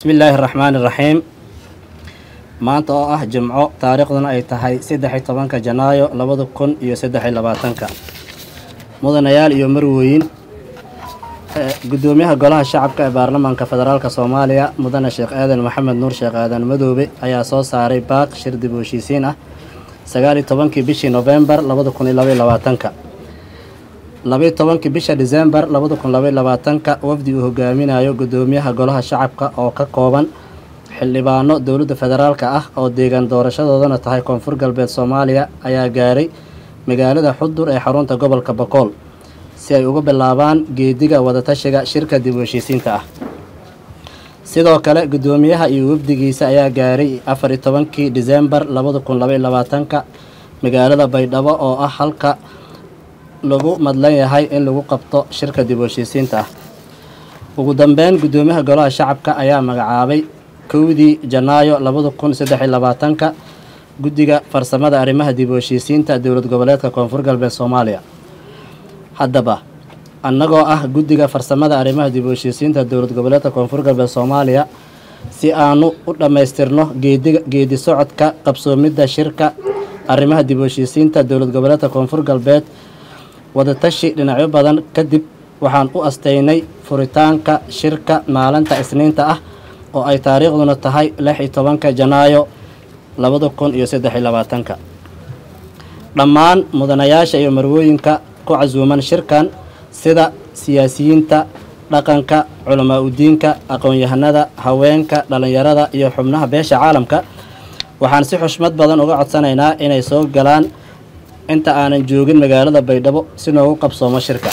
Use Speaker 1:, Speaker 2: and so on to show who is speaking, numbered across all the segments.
Speaker 1: bismillaahi araxmaani iraxiim maanta oo ah jimco taariikhduna ay tahay saddex-iyo tobanka janaayo labada kun iyo saddex-iyo labaatanka mudanayaal iyo marwooyin gudoomiyaha golaha shacabka ee baarlamaanka federaalk soomaaliya mudane sheekh aadan maxamed nuur sheekh aadan madoobe ayaa soo saaray baaq shir dib u heshiisiin ah sagaal iyo tobankii bishii nofembar labada kun iyo labaiyo labaatanka labaiyo tobankii bisha disembar labada kun labaiyo labaatanka wafdi uu hogaaminayo gudoomiyaha golaha shacabka oo ka kooban xildhibaano dowladda federaalk ah oo deegaan doorashadoodana tahay koonfur galbeed soomaaliya ayaa gaaray magaalada xudur ee xarunta gobolka bokool si ay uga bilaabaan geediga wadatashiga shirka dib u heshiisiinta ah sidoo kale gudoomiyaha iyo wafdigiisa ayaa gaaray afar iyo tobankii disembar labada kun labaiyo labaatanka magaalada baydhabo oo ah halka lagu madlan yahay in lagu qabto shirka dib u heshiisiinta ah ugu dambeyn gudoomiyaha golaha shacabka ayaa magacaabay kowdii janaayo labada kun saddex-iyo labaatanka guddiga farsamada arrimaha dib u heshiisiinta dowlad goboleedka koonfur galbeed soomaaliya haddaba annagoo ah guddiga farsamada arrimaha dib u heshiisiinta dowlad goboleedka koonfur galbeed soomaaliya si aanu u dhammaystirno geediga geedi socodka qabsoomidda shirka arrimaha dib u heshiisiinta dowlad goboleedka koonfur galbeed wadatashi dhinacyo badan kadib waxaan u asteynay furitaanka shirka maalinta isniinta ah oo ay taariikhduna tahay lix iyo tobanka janaayo labada kun iyo saddex-iyo labaatanka dhammaan mudanayaasha iyo marwooyinka ku casuuman shirkan sida siyaasiyiinta dhaqanka culamaa udiinka aqoon-yahanada haweenka dhallinyarada iyo xubnaha beesha caalamka waxaan si xushmad badan uga codsanaynaa inay soo galaan inta aanan joogin magaalada baydhabo si noogu qabsoomo shirka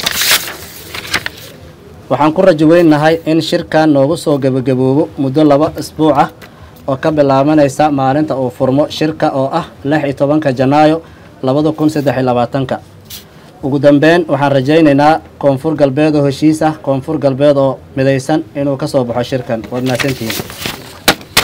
Speaker 1: waxaan ku rajo weynahay in shirkan noogu soo gebagaboobo muddo laba isbuuc ah oo ka bilaabanaysa maalinta uu furmo shirka oo ah lix iyo tobanka janaayo labada kun saddex iyo labaatanka ugu dambeyn waxaan rajaynaynaa koonfur galbeed oo heshiis ah koonfur galbeed oo midaysan inuu ka soo baxo shirkan waad mahadsantihiin